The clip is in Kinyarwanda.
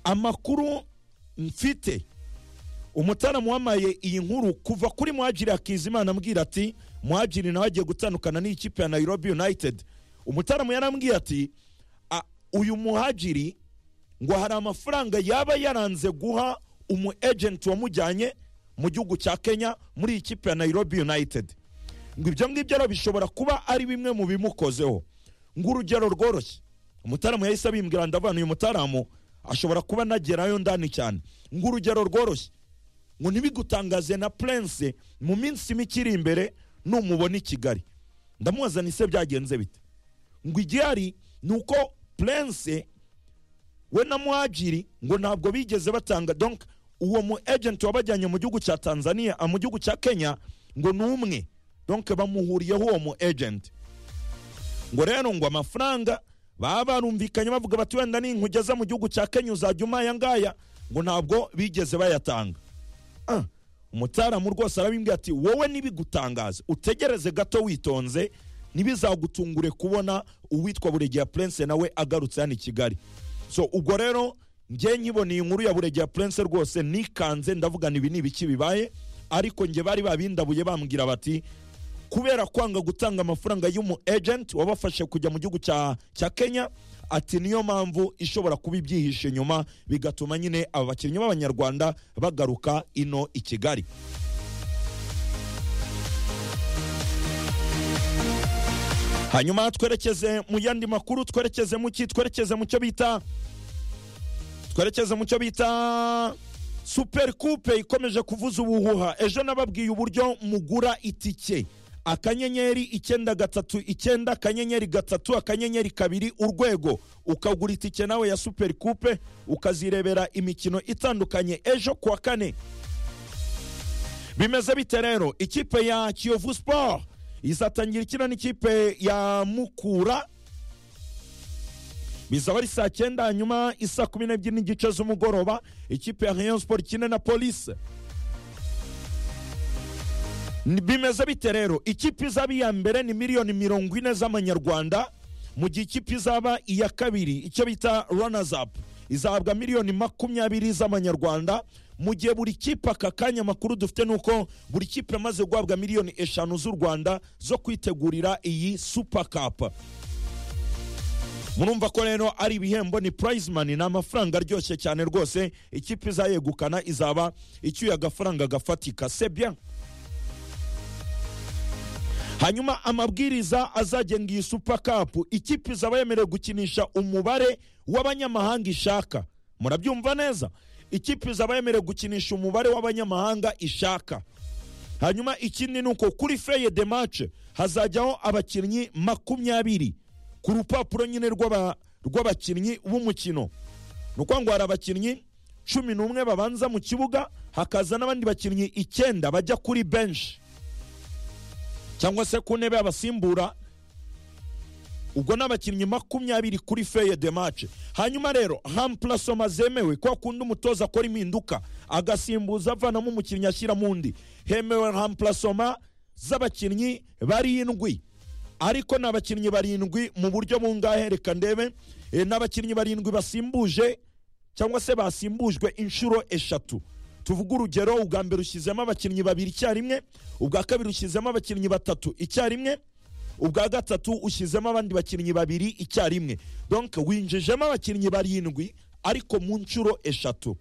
amakuru mfite umutara wamaye iyi nkuru kuva kuri muhagiri akizimana ambwira ati muhagiri nawe agiye gutandukana n'ikipe ya nayirobi yunayitedi umutaramu yarambwiye ati "A- uyu muhagiri ngo hari amafaranga yaba yaranze guha umu ejenti wamujyanye mu gihugu cya kenya muri iyi kipe ya nayirobi yunayitedi ngo ibyo ngibyo rero bishobora kuba ari bimwe mu bimukozeho ngo urugero rworoshye umutaramu yahise abimbwira ndavana uyu mutaramu ashobora kuba anagerayo ndani cyane ngo urugero rworoshye ngo ntibigutangaze na purense mu minsi mike iri imbere numubona i kigali ndamuzana ise byagenze bite ngo igihari ni uko purense we na muhagiri ngo ntabwo bigeze batanga donk uwo mu ejenti wabajyanye mu gihugu cya tanzania ah, mu gihugu cya kenya ngo ni umwe donk bamuhuriyeho uwo mu ejenti ngo rero ngo amafaranga baba barumvikanye bavuga bati wenda ninkugeza mu gihugu cya kenya uzajya umpa aya ngaya ngo ntabwo bigeze bayatanga Ah, umutaramu rwose arabimbwira ati wowe ntibigutangaze utegereze gato witonze ntibizagutungure kubona uwitwa buregeya purense nawe agarutse hano i kigali so ubwo rero njye nyiboneye inkuru ya buregeya purense rwose nikanze ndavuga ibi ni ibiki bibaye ariko njye bari babindabuye bambwira bati kubera kwanga gutanga amafaranga y'umu ejenti wabafashe kujya mu gihugu cya cya kenya ati niyo mpamvu ishobora kuba ibyihishe nyuma bigatuma nyine aba bakinnyi b'abanyarwanda bagaruka ino i kigali hanyuma twerekeze mu yandi makuru twerekeze mu ki twerekeze mu cyo bita twerekeze mu cyo bita super coupe ikomeje kuvuza ubuhuha ejo nababwiye uburyo mugura itike akanyenyeri icyenda gatatu icyenda akanyenyeri gatatu akanyenyeri kabiri urwego ukagura itike nawe ya super coupe ukazirebera imikino itandukanye ejo kuwa kane bimeze bite rero ikipe ya kiyovu sport izatangira ikina n'ikipe ya mukura bizaba ari saa cyenda hanyuma isa kumi n'ebyiri n'igice z'umugoroba ikipe ya rayon sport ikine na polise Ni- bimeze bite rero ikipe izaba iya mbere ni miliyoni mirongo ine z'amanyarwanda mu gihe ikipe izaba iya kabiri icyo bita runners up izahabwa miliyoni makumyabiri z'amanyarwanda mu gihe buri kipe aka kanya amakuru dufite ni uko buri kipe yamaze guhabwa miliyoni eshanu z'u rwanda zo kwitegurira iyi super cup murumva ko rero ari ibihembo ni prize money ni amafaranga aryoshye cyane rwose ikipe izayegukana izaba icyuye agafaranga gafatika c'est bien hanyuma amabwiriza azagenga iyi super cup ikipe izaba yemerewe gukinisha umubare w'abanyamahanga ishaka murabyumva neza ikipe izaba yemerewe gukinisha umubare w'abanyamahanga ishaka hanyuma ikindi ni uko kuri feye de mace hazajyaho abakinnyi makumyabiri ku rupapuro nyine rw'aba- rw'abakinnyi b'umukino ni ukuvuga ngo hari abakinnyi cumi n'umwe babanza mu kibuga hakaza n'abandi bakinnyi icyenda bajya kuri benshi cyangwa se ku ntebe y'abasimbura ubwo ni abakinnyi makumyabiri kuri feye de mace hanyuma rero hampurasoma zemewe ko akunda umutoza akora impinduka agasimbuza avanamo umukinnyi ashyiramo undi hemewe hampurasoma z'abakinnyi barindwi ariko ni abakinnyi barindwi mu buryo bungahe reka ndebe Eh, ni abakinnyi barindwi basimbuje cyangwa se basimbujwe inshuro eshatu tuvuge urugero ubwa mbere ushyizemo abakinnyi babiri icyarimwe ubwa kabiri ushyizemo abakinnyi batatu icyarimwe ubwa gatatu ushyizemo abandi bakinnyi babiri icyarimwe donc winjijemo abakinnyi barindwi ariko mu nshuro eshatu